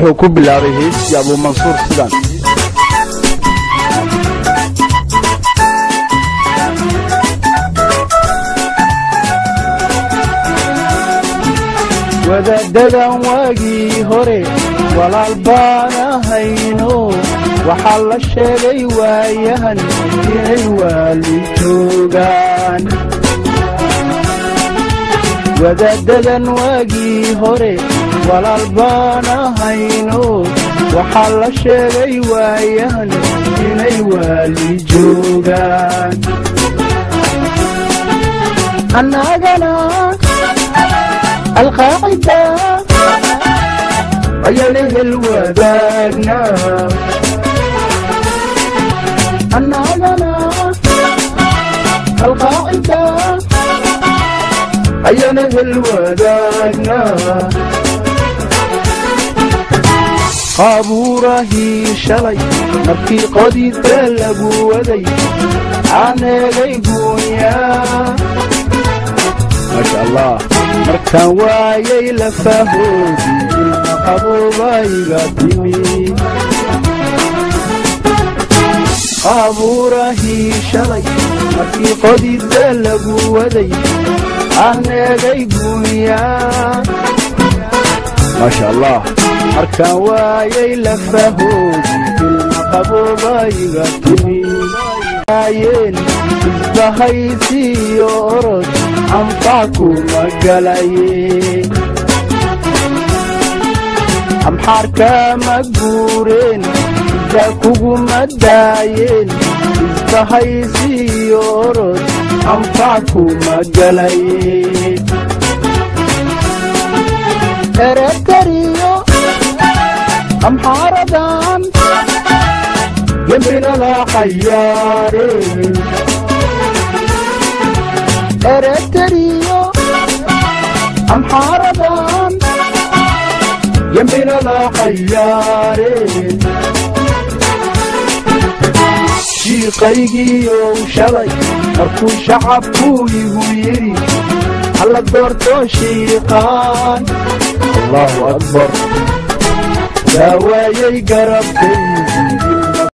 wuxuu ku bilaabay heestii abuumansuur sidan wadaadadan waagii hore walaal baanahayno waxaa la sheegay waayahan inay waali joogaan wadaadadan waagii hore walaal baanahayno waxaa la sheegay waayahan inay waali joogaan annagana alqaacida ayana hel wadaagna annagana alqaacida ayana hel wadaagna qaabuurahii shalay markii qodidka lagu waday aaneegay guunyaa maasha allah markaan waayay lafahoodii ilma qaboobayga timi qaabuurahii shalay markii qodidka lagu waday aaneegay guunyaa maasha allah markaan waayay lafahoodii ilma qaboobayga timi ayeen isbahaysiiyo orod anfac kuma galaye amxaarka ma guureen ida kuguma daayeen isbahaysiiyo orod anfac kuma galaye ereteriyo amxaaradan gembinala xayaare ereteriyo amxaaradan gembinala xayaare shiiqaygiiyow shalay markuu shacabku igu yidhi halla doorto shiiqaan allahu akbar daawaayay garabkaygii